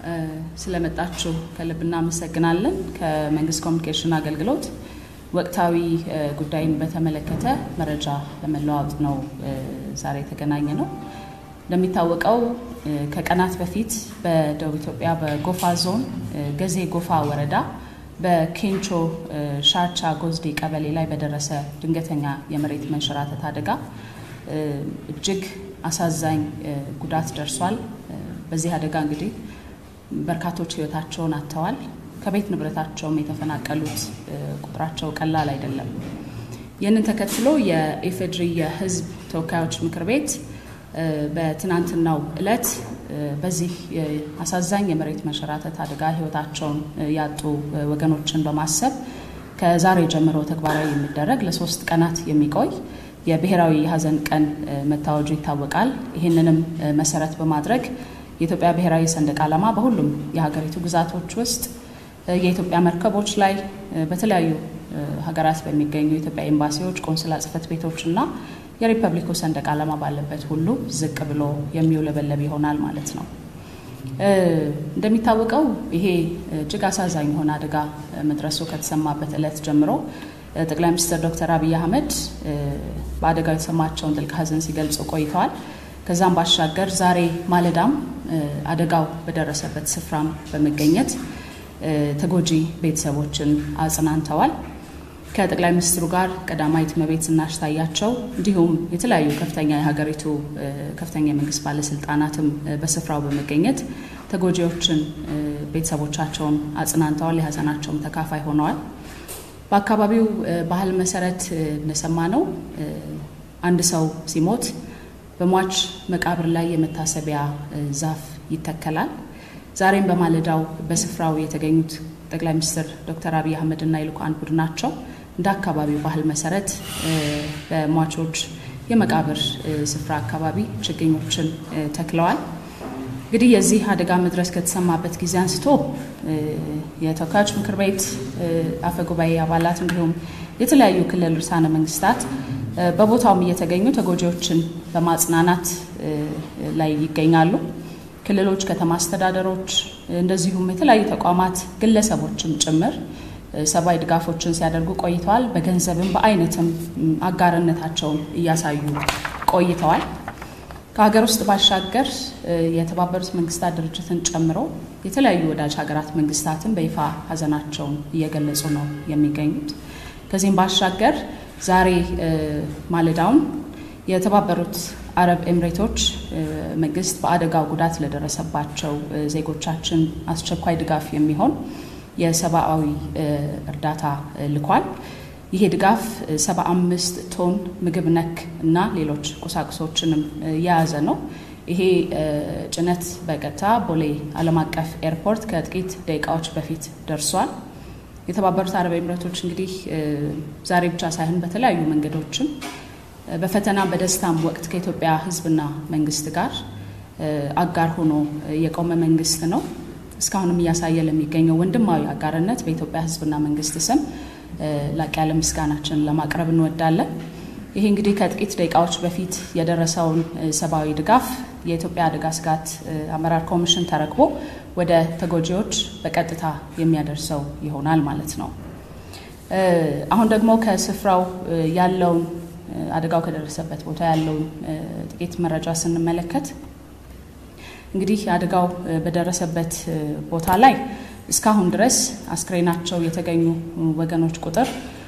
ስለመጣችሁ ከልብ እናመሰግናለን። ከመንግስት ኮሚኒኬሽን አገልግሎት ወቅታዊ ጉዳይን በተመለከተ መረጃ ለመለዋወጥ ነው ዛሬ የተገናኘ ነው። እንደሚታወቀው ከቀናት በፊት በደቡብ ኢትዮጵያ በጎፋ ዞን ገዜ ጎፋ ወረዳ በኬንቾ ሻቻ ጎዝዴ ቀበሌ ላይ በደረሰ ድንገተኛ የመሬት መንሸራተት አደጋ እጅግ አሳዛኝ ጉዳት ደርሷል። በዚህ አደጋ እንግዲህ በርካቶች ሕይወታቸውን አጥተዋል። ከቤት ንብረታቸውም የተፈናቀሉት ቁጥራቸው ቀላል አይደለም። ይህንን ተከትሎ የኢፌድሪ የሕዝብ ተወካዮች ምክር ቤት በትናንትናው ዕለት በዚህ አሳዛኝ የመሬት መንሸራተት አደጋ ሕይወታቸውን ያጡ ወገኖችን በማሰብ ከዛሬ ጀምሮ ተግባራዊ የሚደረግ ለሶስት ቀናት የሚቆይ የብሔራዊ የሀዘን ቀን መታወጁ ይታወቃል። ይህንንም መሰረት በማድረግ የኢትዮጵያ ብሔራዊ ሰንደቅ ዓላማ በሁሉም የሀገሪቱ ግዛቶች ውስጥ የኢትዮጵያ መርከቦች ላይ በተለያዩ ሀገራት በሚገኙ የኢትዮጵያ ኤምባሲዎች፣ ቆንስላ ጽሕፈት ቤቶች እና የሪፐብሊኩ ሰንደቅ ዓላማ ባለበት ሁሉ ዝቅ ብሎ የሚውለበለብ ይሆናል ማለት ነው። እንደሚታወቀው ይሄ እጅግ አሳዛኝ የሆነ አደጋ መድረሱ ከተሰማበት ዕለት ጀምሮ ጠቅላይ ሚኒስትር ዶክተር አብይ አህመድ በአደጋው የተሰማቸውን ጥልቅ ሐዘን ሲገልጹ ቆይተዋል። ከዛም ባሻገር ዛሬ ማለዳም አደጋው በደረሰበት ስፍራም በመገኘት ተጎጂ ቤተሰቦችን አጽናንተዋል። ከጠቅላይ ሚኒስትሩ ጋር ቀዳማዊት እመቤት ዝናሽ ታያቸው እንዲሁም የተለያዩ ከፍተኛ የሀገሪቱ ከፍተኛ የመንግስት ባለስልጣናትም በስፍራው በመገኘት ተጎጂዎችን ቤተሰቦቻቸውን አጽናንተዋል። የሀዘናቸውም ተካፋይ ሆነዋል። በአካባቢው ባህል መሰረት እንደሰማ ነው አንድ ሰው ሲሞት በሟች መቃብር ላይ የመታሰቢያ ዛፍ ይተከላል። ዛሬም በማለዳው በስፍራው የተገኙት ጠቅላይ ሚኒስትር ዶክተር አብይ አህመድና የልኡካን ቡድናቸው እንደ አካባቢው ባህል መሰረት በሟቾች የመቃብር ስፍራ አካባቢ ችግኞችን ተክለዋል። እንግዲህ የዚህ አደጋ መድረስ ከተሰማበት ጊዜ አንስቶ የተወካዮች ምክር ቤት አፈ ጉባኤ አባላት እንዲሁም የተለያዩ ክልል ርዕሳነ መንግስታት በቦታውም እየተገኙ ተጎጂዎችን በማጽናናት ላይ ይገኛሉ። ክልሎች፣ ከተማ አስተዳደሮች እንደዚሁም የተለያዩ ተቋማት ግለሰቦችም ጭምር ሰብአዊ ድጋፎችን ሲያደርጉ ቆይተዋል። በገንዘብም በአይነትም አጋርነታቸውን እያሳዩ ቆይተዋል። ከሀገር ውስጥ ባሻገር የተባበሩት መንግስታት ድርጅትን ጨምሮ የተለያዩ ወዳጅ ሀገራት መንግስታትን በይፋ ሀዘናቸውን እየገለጹ ነው የሚገኙት። ከዚህም ባሻገር ዛሬ ማለዳውን የተባበሩት አረብ ኤምሬቶች መንግስት በአደጋው ጉዳት ለደረሰባቸው ዜጎቻችን አስቸኳይ ድጋፍ የሚሆን የሰብአዊ እርዳታ ልኳል። ይሄ ድጋፍ 75 ቶን ምግብ ነክ እና ሌሎች ቁሳቁሶችንም የያዘ ነው። ይሄ ጭነት በቀጥታ ቦሌ ዓለም አቀፍ ኤርፖርት ከጥቂት ደቂቃዎች በፊት ደርሷል። የተባበሩት አረብ ኤምሬቶች እንግዲህ ዛሬ ብቻ ሳይሆን በተለያዩ መንገዶችም በፈተና በደስታም ወቅት ከኢትዮጵያ ሕዝብና መንግስት ጋር አጋር ሆኖ የቆመ መንግስት ነው። እስካሁንም እያሳየ ለሚገኘው ወንድማዊ አጋርነት በኢትዮጵያ ሕዝብና መንግስት ስም ላቅ ያለ ምስጋናችንን ለማቅረብ እንወዳለን። ይሄ እንግዲህ ከጥቂት ደቂቃዎች በፊት የደረሰውን ሰብአዊ ድጋፍ የኢትዮጵያ አደጋ ስጋት አመራር ኮሚሽን ተረክቦ ወደ ተጎጂዎች በቀጥታ የሚያደርሰው ይሆናል ማለት ነው። አሁን ደግሞ ከስፍራው ያለውን አደጋው ከደረሰበት ቦታ ያለውን ጥቂት መረጃ ስንመለከት እንግዲህ አደጋው በደረሰበት ቦታ ላይ እስካሁን ድረስ አስክሬናቸው የተገኙ ወገኖች ቁጥር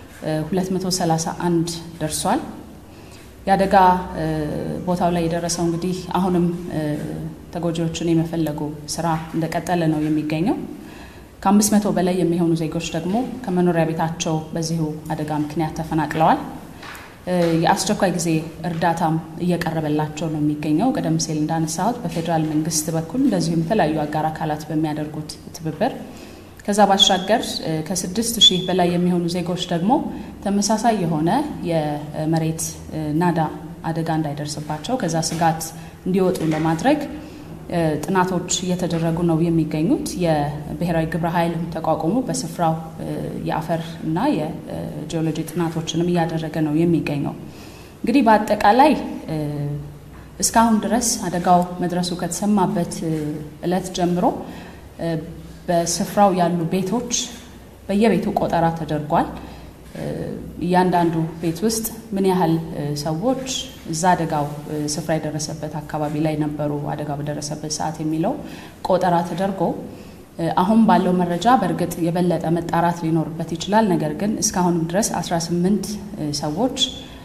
231 ደርሷል። የአደጋ ቦታው ላይ የደረሰው እንግዲህ አሁንም ተጎጂዎችን የመፈለጉ ስራ እንደቀጠለ ነው የሚገኘው። ከአምስት መቶ በላይ የሚሆኑ ዜጎች ደግሞ ከመኖሪያ ቤታቸው በዚሁ አደጋ ምክንያት ተፈናቅለዋል። የአስቸኳይ ጊዜ እርዳታም እየቀረበላቸው ነው የሚገኘው። ቀደም ሲል እንዳነሳሁት በፌዴራል መንግስት በኩል እንደዚሁም የተለያዩ አጋር አካላት በሚያደርጉት ትብብር ከዛ ባሻገር ከስድስት ሺህ በላይ የሚሆኑ ዜጎች ደግሞ ተመሳሳይ የሆነ የመሬት ናዳ አደጋ እንዳይደርስባቸው ከዛ ስጋት እንዲወጡ ለማድረግ ጥናቶች እየተደረጉ ነው የሚገኙት። የብሔራዊ ግብረ ኃይል ተቋቁሞ በስፍራው የአፈር እና የጂኦሎጂ ጥናቶችንም እያደረገ ነው የሚገኘው። እንግዲህ በአጠቃላይ እስካሁን ድረስ አደጋው መድረሱ ከተሰማበት እለት ጀምሮ በስፍራው ያሉ ቤቶች በየቤቱ ቆጠራ ተደርጓል። እያንዳንዱ ቤት ውስጥ ምን ያህል ሰዎች እዛ አደጋው ስፍራ የደረሰበት አካባቢ ላይ ነበሩ አደጋው በደረሰበት ሰዓት የሚለው ቆጠራ ተደርጎ አሁን ባለው መረጃ በእርግጥ የበለጠ መጣራት ሊኖርበት ይችላል። ነገር ግን እስካሁንም ድረስ 18 ሰዎች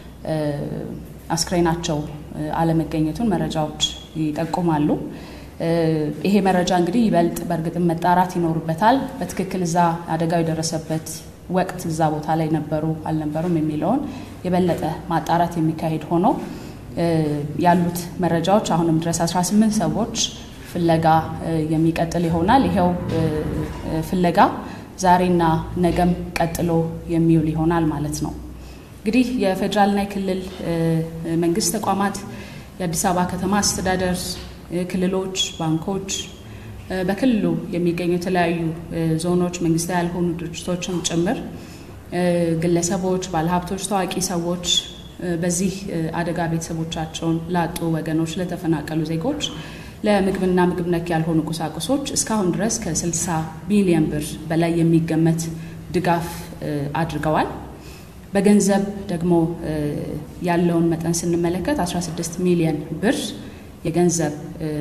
አስክሬናቸው አለመገኘቱን መረጃዎች ይጠቁማሉ። ይሄ መረጃ እንግዲህ ይበልጥ በእርግጥም መጣራት ይኖርበታል። በትክክል እዛ አደጋው የደረሰበት ወቅት እዛ ቦታ ላይ ነበሩ አልነበሩም የሚለውን የበለጠ ማጣራት የሚካሄድ ሆኖ ያሉት መረጃዎች አሁንም ድረስ 18 ሰዎች ፍለጋ የሚቀጥል ይሆናል። ይኸው ፍለጋ ዛሬና ነገም ቀጥሎ የሚውል ይሆናል ማለት ነው። እንግዲህ የፌዴራልና የክልል መንግስት ተቋማት፣ የአዲስ አበባ ከተማ አስተዳደር፣ ክልሎች፣ ባንኮች፣ በክልሉ የሚገኙ የተለያዩ ዞኖች፣ መንግስታዊ ያልሆኑ ድርጅቶችም ጭምር ግለሰቦች፣ ባለሀብቶች፣ ታዋቂ ሰዎች በዚህ አደጋ ቤተሰቦቻቸውን ላጡ ወገኖች፣ ለተፈናቀሉ ዜጎች ለምግብና ምግብ ነክ ያልሆኑ ቁሳቁሶች እስካሁን ድረስ ከ60 ቢሊዮን ብር በላይ የሚገመት ድጋፍ አድርገዋል። በገንዘብ ደግሞ ያለውን መጠን ስንመለከት 16 ሚሊዮን ብር የገንዘብ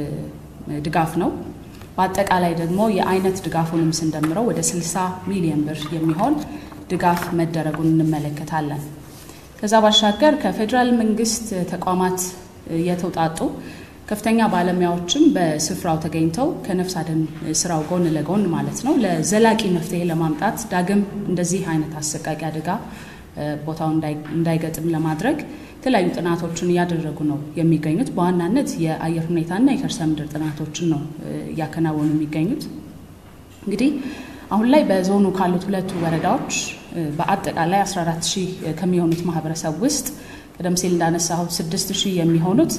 ድጋፍ ነው። በአጠቃላይ ደግሞ የአይነት ድጋፉንም ስንደምረው ወደ 60 ሚሊዮን ብር የሚሆን ድጋፍ መደረጉን እንመለከታለን። ከዛ ባሻገር ከፌዴራል መንግስት ተቋማት የተውጣጡ ከፍተኛ ባለሙያዎችም በስፍራው ተገኝተው ከነፍስ አድን ስራው ጎን ለጎን ማለት ነው ለዘላቂ መፍትሄ ለማምጣት ዳግም እንደዚህ አይነት አሰቃቂ አደጋ ቦታው እንዳይገጥም ለማድረግ የተለያዩ ጥናቶችን እያደረጉ ነው የሚገኙት። በዋናነት የአየር ሁኔታና የከርሰ ምድር ጥናቶችን ነው እያከናወኑ የሚገኙት። እንግዲህ አሁን ላይ በዞኑ ካሉት ሁለቱ ወረዳዎች በአጠቃላይ 14 ሺህ ከሚሆኑት ማህበረሰብ ውስጥ ቀደም ሲል እንዳነሳሁት 6 ሺህ የሚሆኑት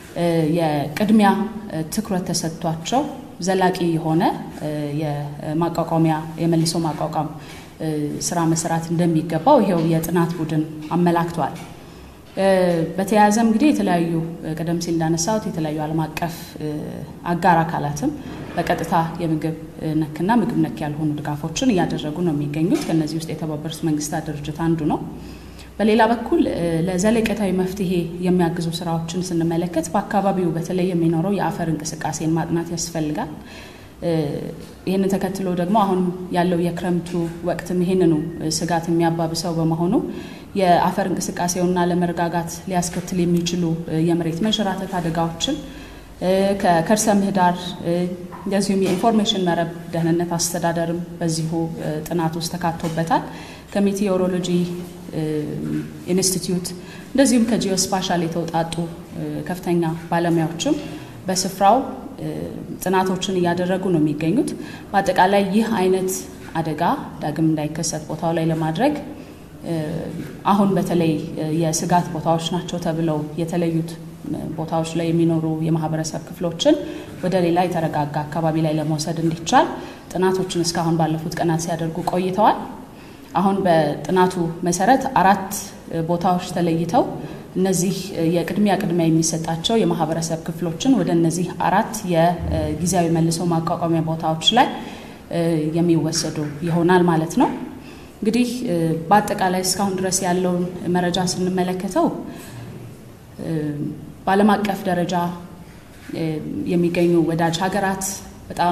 የቅድሚያ ትኩረት ተሰጥቷቸው ዘላቂ የሆነ የማቋቋሚያ የመልሶ ማቋቋም ስራ መስራት እንደሚገባው ይሄው የጥናት ቡድን አመላክቷል። በተያያዘም እንግዲህ የተለያዩ ቀደም ሲል እንዳነሳሁት የተለያዩ ዓለም አቀፍ አጋር አካላትም በቀጥታ የምግብ ነክና ምግብ ነክ ያልሆኑ ድጋፎችን እያደረጉ ነው የሚገኙት። ከእነዚህ ውስጥ የተባበሩት መንግስታት ድርጅት አንዱ ነው። በሌላ በኩል ለዘለቄታዊ መፍትሄ የሚያግዙ ስራዎችን ስንመለከት በአካባቢው በተለይ የሚኖረው የአፈር እንቅስቃሴን ማጥናት ያስፈልጋል። ይህንን ተከትሎ ደግሞ አሁን ያለው የክረምቱ ወቅትም ይህንኑ ስጋት የሚያባብሰው በመሆኑ የአፈር እንቅስቃሴውና ለመረጋጋት ሊያስከትል የሚችሉ የመሬት መንሸራተት አደጋዎችን ከከርሰ ምህዳር እንደዚሁም የኢንፎርሜሽን መረብ ደህንነት አስተዳደርም በዚሁ ጥናት ውስጥ ተካቶበታል። ከሜቴዎሮሎጂ ኢንስቲትዩት እንደዚሁም ከጂኦስፓሻል የተውጣጡ ከፍተኛ ባለሙያዎችም በስፍራው ጥናቶችን እያደረጉ ነው የሚገኙት። በአጠቃላይ ይህ አይነት አደጋ ዳግም እንዳይከሰት ቦታው ላይ ለማድረግ አሁን በተለይ የስጋት ቦታዎች ናቸው ተብለው የተለዩት ቦታዎች ላይ የሚኖሩ የማህበረሰብ ክፍሎችን ወደ ሌላ የተረጋጋ አካባቢ ላይ ለመውሰድ እንዲቻል ጥናቶችን እስካሁን ባለፉት ቀናት ሲያደርጉ ቆይተዋል። አሁን በጥናቱ መሰረት አራት ቦታዎች ተለይተው እነዚህ የቅድሚያ ቅድሚያ የሚሰጣቸው የማህበረሰብ ክፍሎችን ወደ እነዚህ አራት የጊዜያዊ መልሶ ማቋቋሚያ ቦታዎች ላይ የሚወሰዱ ይሆናል ማለት ነው። እንግዲህ በአጠቃላይ እስካሁን ድረስ ያለውን መረጃ ስንመለከተው በዓለም አቀፍ ደረጃ የሚገኙ ወዳጅ ሀገራት በጣም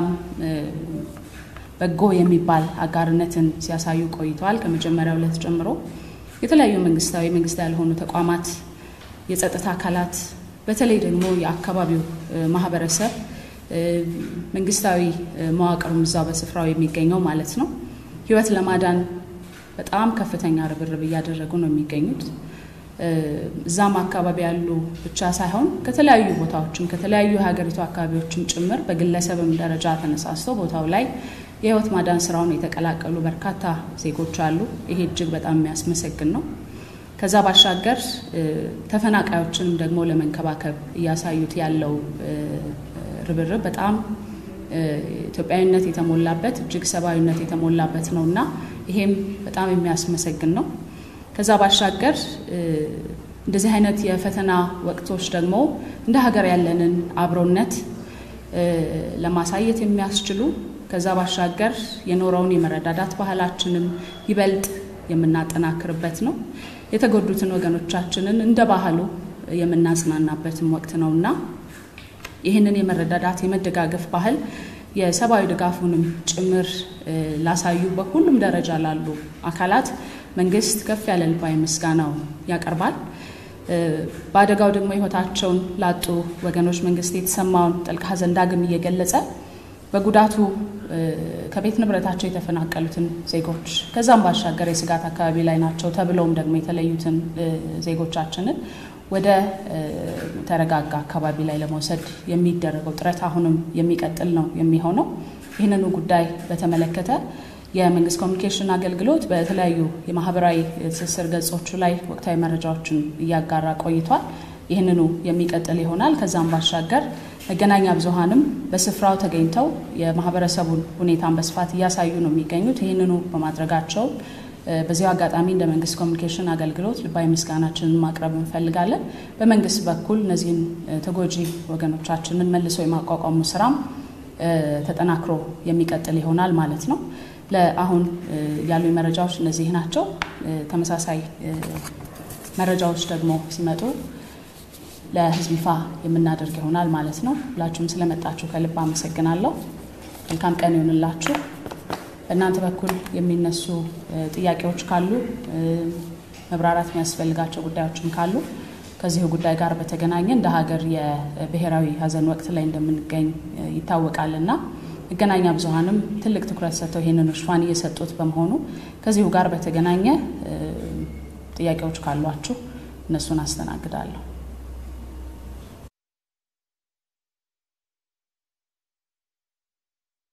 በጎ የሚባል አጋርነትን ሲያሳዩ ቆይተዋል። ከመጀመሪያው ዕለት ጀምሮ የተለያዩ መንግስታዊ፣ መንግስታዊ ያልሆኑ ተቋማት፣ የጸጥታ አካላት በተለይ ደግሞ የአካባቢው ማህበረሰብ መንግስታዊ መዋቅሩም እዛው በስፍራው የሚገኘው ማለት ነው ህይወት ለማዳን በጣም ከፍተኛ ርብርብ እያደረጉ ነው የሚገኙት። እዛም አካባቢ ያሉ ብቻ ሳይሆን ከተለያዩ ቦታዎችም ከተለያዩ የሀገሪቱ አካባቢዎችም ጭምር በግለሰብም ደረጃ ተነሳስቶ ቦታው ላይ የህይወት ማዳን ስራውን የተቀላቀሉ በርካታ ዜጎች አሉ። ይሄ እጅግ በጣም የሚያስመሰግን ነው። ከዛ ባሻገር ተፈናቃዮችንም ደግሞ ለመንከባከብ እያሳዩት ያለው ርብርብ በጣም ኢትዮጵያዊነት የተሞላበት እጅግ ሰብአዊነት የተሞላበት ነው እና ይሄም በጣም የሚያስመሰግን ነው። ከዛ ባሻገር እንደዚህ አይነት የፈተና ወቅቶች ደግሞ እንደ ሀገር ያለንን አብሮነት ለማሳየት የሚያስችሉ ከዛ ባሻገር የኖረውን የመረዳዳት ባህላችንን ይበልጥ የምናጠናክርበት ነው። የተጎዱትን ወገኖቻችንን እንደ ባህሉ የምናጽናናበትም ወቅት ነው እና ይህንን የመረዳዳት የመደጋገፍ ባህል የሰብአዊ ድጋፉንም ጭምር ላሳዩ በሁሉም ደረጃ ላሉ አካላት መንግስት ከፍ ያለ ልባዊ ምስጋናው ያቀርባል። በአደጋው ደግሞ ሕይወታቸውን ላጡ ወገኖች መንግስት የተሰማውን ጥልቅ ሐዘን ዳግም እየገለጸ በጉዳቱ ከቤት ንብረታቸው የተፈናቀሉትን ዜጎች ከዛም ባሻገር የስጋት አካባቢ ላይ ናቸው ተብለውም ደግሞ የተለዩትን ዜጎቻችንን ወደ ተረጋጋ አካባቢ ላይ ለመውሰድ የሚደረገው ጥረት አሁንም የሚቀጥል ነው የሚሆነው። ይህንኑ ጉዳይ በተመለከተ የመንግስት ኮሚኒኬሽን አገልግሎት በተለያዩ የማህበራዊ ትስስር ገጾቹ ላይ ወቅታዊ መረጃዎችን እያጋራ ቆይቷል። ይህንኑ የሚቀጥል ይሆናል። ከዛም ባሻገር መገናኛ ብዙሃንም በስፍራው ተገኝተው የማህበረሰቡን ሁኔታን በስፋት እያሳዩ ነው የሚገኙት። ይህንኑ በማድረጋቸው በዚያው አጋጣሚ እንደ መንግስት ኮሚኒኬሽን አገልግሎት ልባዊ ምስጋናችንን ማቅረብ እንፈልጋለን። በመንግስት በኩል እነዚህን ተጎጂ ወገኖቻችንን መልሶ የማቋቋሙ ስራም ተጠናክሮ የሚቀጥል ይሆናል ማለት ነው። ለአሁን ያሉ መረጃዎች እነዚህ ናቸው። ተመሳሳይ መረጃዎች ደግሞ ሲመጡ ለህዝብ ይፋ የምናደርግ ይሆናል ማለት ነው። ሁላችሁም ስለመጣችሁ ከልብ አመሰግናለሁ። መልካም ቀን ይሆንላችሁ። በእናንተ በኩል የሚነሱ ጥያቄዎች ካሉ መብራራት የሚያስፈልጋቸው ጉዳዮችም ካሉ ከዚሁ ጉዳይ ጋር በተገናኘ እንደ ሀገር የብሔራዊ ሀዘን ወቅት ላይ እንደምንገኝ ይታወቃልና መገናኛ ብዙሃንም ትልቅ ትኩረት ሰጥተው ይህንን ሽፋን እየሰጡት በመሆኑ ከዚሁ ጋር በተገናኘ ጥያቄዎች ካሏችሁ እነሱን አስተናግዳለሁ።